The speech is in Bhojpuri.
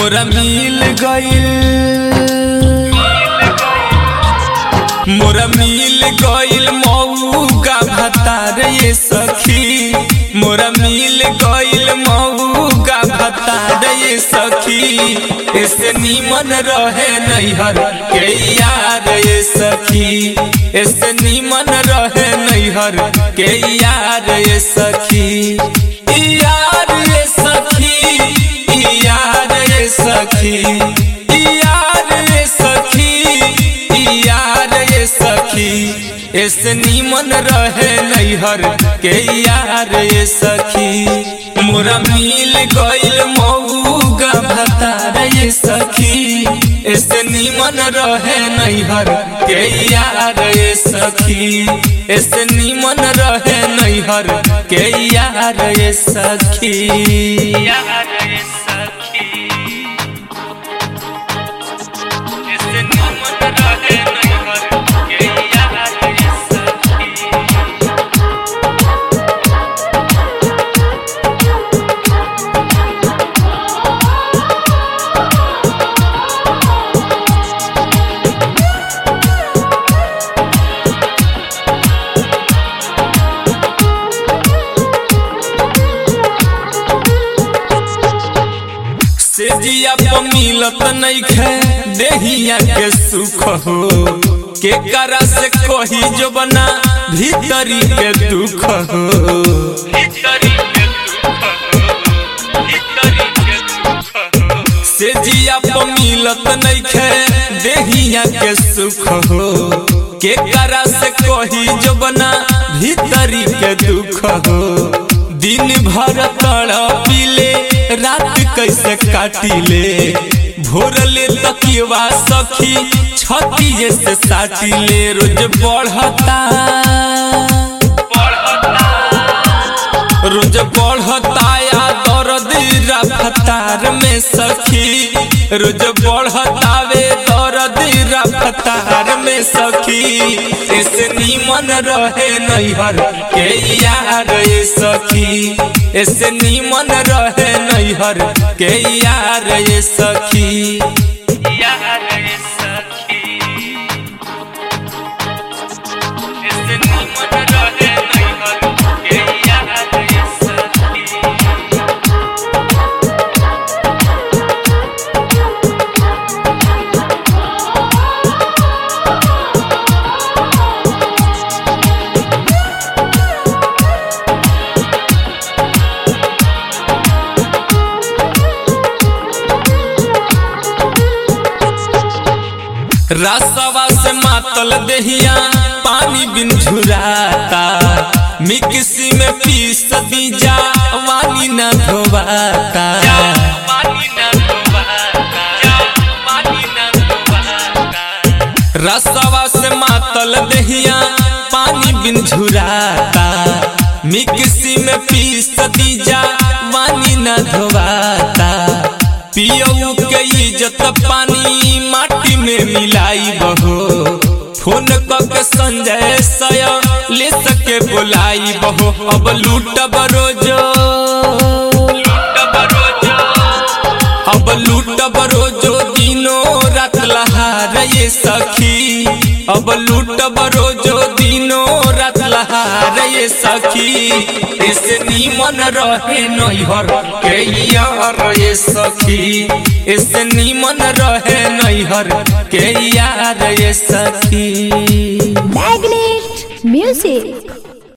मोरा मिल गइल मोरा मिल गइल मऊगा भतार ये सखी मोरा मिल गइल मऊगा भतार ये सखी ऐसे नीमन रहे नैहर के यार ये सखी ऐसे नीमन रहे नैहर के यार ये सखी यार ये सखी यार ये सखी यार ये सखी यार ये सखी ऐसे नीमन रहे नैहर के यार ये सखी मोरा मिल गइल मऊगा भतार ये सखी ऐसे नीमन रहे नैहर के यार ये सखी ऐसे नीमन रहे नैहर के यार ये सखी यार ये सखी ऐसे नीमन रहे नैहर के यार ये सखी से जिया प मिलत नइखे देहिया के सुख हो के करा से कही जो बना भीतरी के दुख हो भीतरी के दुख हो भीतरी के दुख हो से जिया प मिलत नइखे देहिया के सुख हो के करा से कही जो बना भीतरी के दुख हो दिन भर तड़पिले रात कैसे काटिले भोरले तकिवा सखी छती से साटिले रोज बढ़ता रोज बढ़ता या दर्द रफ्तार में सखी रोज बढ़ता वे दर्द रफ्तार में सखी इस नीमन रहे नैहर के यार ये सखी इस नीमन रहे नैहर के यार ये सखी यार ये सखी इस नीमन रहे नैहर के यार ये सखी रसवा से मातल देहिया पानी बिन झुराता मिक्सी में पीस दीजा वानी न धोवाता रसवा से मातल देहिया पानी बिन झुराता मिक्सी में पीस दीजा वानी न धोवाता पियऊ के इज्जत पानी माटी में मिलाई बहो फोन के संजय सय ले सके बुलाई बहो अब लूट बरोजो अब लूट बरोजो दिनो रात लहार ये सखी अब लूट बरोजो दिनो रात लहार ये सखी इस नीमन रहे नैहर के यार ये सखी इस नीमन रहे नैहर के यार ये सखी Magnet Music.